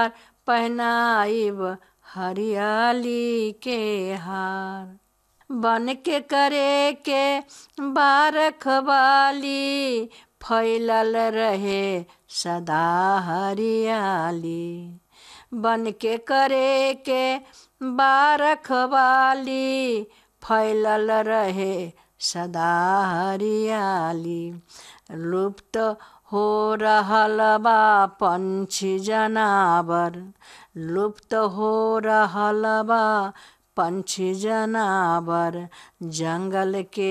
बार पहनाइब हरियाली के हार बन के करे के बारखवाली फैलल रहे सदा हरियाली बन के करे के बारखवाली फैलल रहे सदा हरियाली लुप्त हो रहल बा पंछी जनावर लुप्त हो रहल बा पंछी जनावर जंगल के